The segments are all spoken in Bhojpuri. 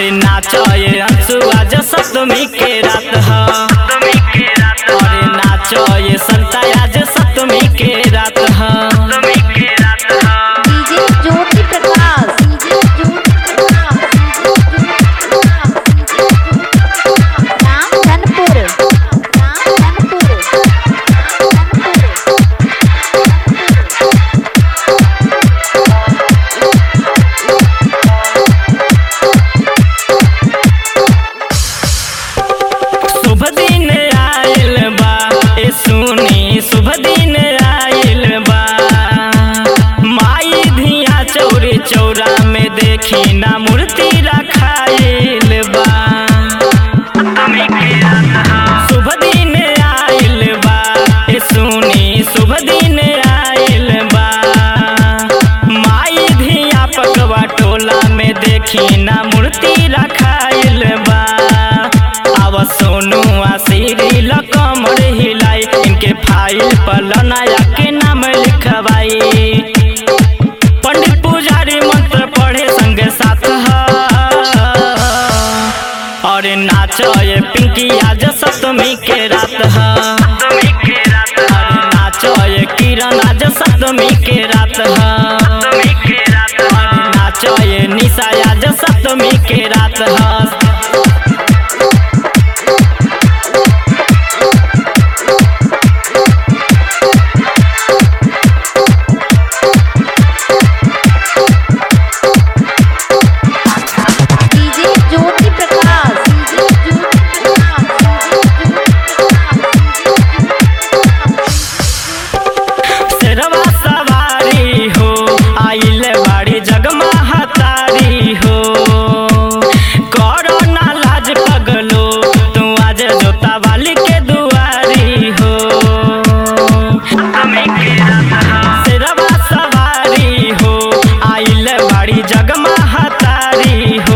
और नाच ये अंशु आज सप्तमी के रात ह और नाच ये संता आज सप्तमी के रात ह DJ Jyoti Prakash DJ Jyoti Prakash Ramdhanpur Ramdhanpur शुभ दिन आयल बा ए सुनी शुभ दिन आयल बा माई धिया चौरे चौरा में देखी ना मूर्ति रखाइल बा शुभ दिन आयल बा ए सुनी शुभ दिन आयल बा माई धिया पकवा टोला में देखी ना मूर्ति रखाइल बा आव सोनू आशीरी लकमर हिलाई इनके फाइल पर लनाया के नाम लिखवाई पंडित पुजारी मंत्र पढ़े संगे साथ ह और नाच ये पिंकी आज सप्तमी के रात ह और नाच ये किरण आज सप्तमी के रात ह और नाच ये निशा आज सप्तमी के रात ह डीजे ज्योति प्रकाश डीजे ज्योति प्रकाश शेरवा सवारी हो आइल बाड़ी जगमहतारी हो करो ना लाज पगलो तू आज जोता वाली के दुआरी हो शेरवा सवारी हो आइल बाड़ी जगमहतारी हो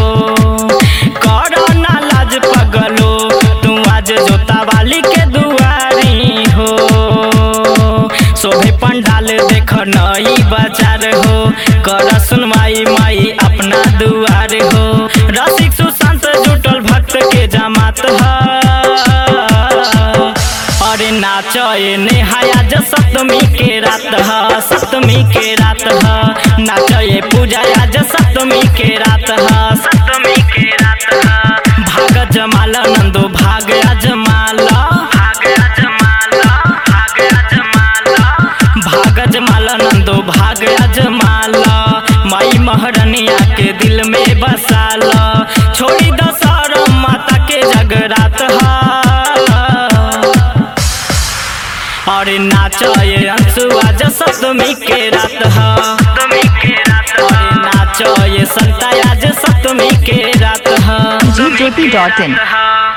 करो ना लाज पगलो तू आज जोता वाली के दुआरी हो शोभे पंडाल देख नई बाजार हो कर सुनवाई माई अपना दुआर हो रसिक सुशांत जुटल भक्त के जमात ह अरे नाच ये नेहाया ज सप्तमी के रात ह सप्तमी के रात ह नाच ये पूजा आज सप्तमी के रात ह सप्तमी के रात ह भाग जमाल नंदो भाग अजमाल भाग अजमाल भाग अजमाल भाग अजमाल नंदो भाग अजमाल माई महरनिया के दिल में बसाल छोड़ी दशहरा माता के जगरात ह और नाच ये अंशु आज सप्तमी के रात ह और नाच ये संता आज सप्तमी के रात ह जी ज्योति डॉट इन